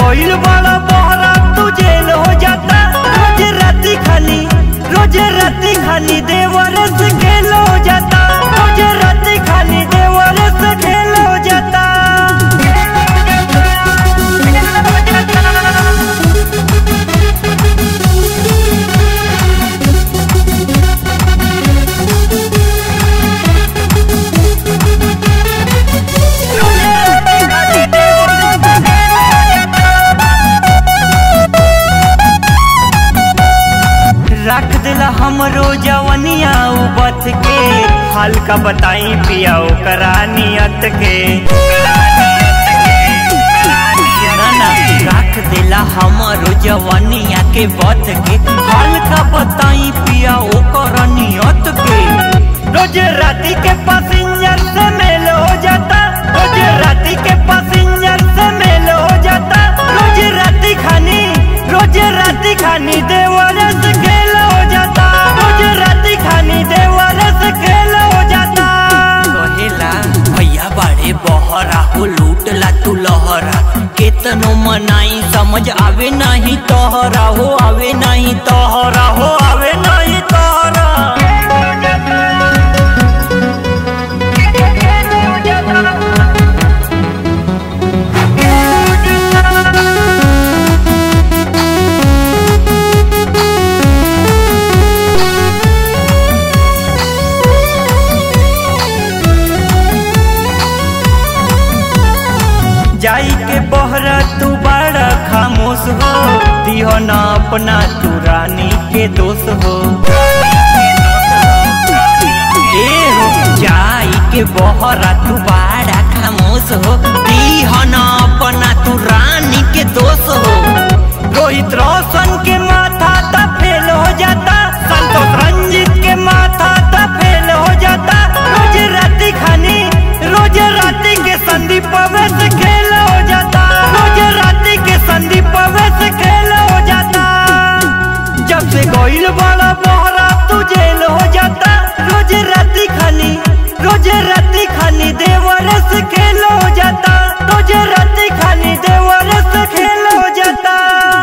गइल बड़ा बहरा तू जेल हो जाता रोज राती खानी रोज राती खानी देवर से खेल हो जाता रोज राती खानी देवर से खेल हो जाता रख दिला हमरो जवनिया उबत के हल्का बताई पिया ओकरा नियत के ना ना रख दिला हमरो जवनिया के बत के हल्का बताई पिया ओकरा नियत के रोज राती के पैसेंजर से मेल हो जाता रोज राती के पैसेंजर से मेल हो जाता रोज राती खानी रोज राती खानी देवर से खेल हो जाता रोज राती खानी देवर से खेल हो जाता कहेला भैया बाड़े बहरा हो लूटला तू लहरा केतनो मनाई समझ आवे नहीं तोहरा हो आवे नहीं तोहरा हो आवे नहीं तोहरा जाई के बहरा तू बड़ा खामोश हो दिहो ना अपना तू रानी के दोष हो ए हो जाई के बहरा तू बाड़ा खामोश हो दीहन अपना तू रानी के दोष हो रोहित रोशन के माथा ता फेल हो जाता संतोष रंजित के माथा ता फेल हो जाता रोज राती खानी रोज राती के संदीप अवैस खेल हो जाता रोज राती के संदीप अवैस खेल हो जाता जब से गोइल बड़ा बहरा तू जेल हो जाता रोज राती खानी रोज राती खानी देवर से खेल हो जाता रोज राती खानी देवर से खेल हो जाता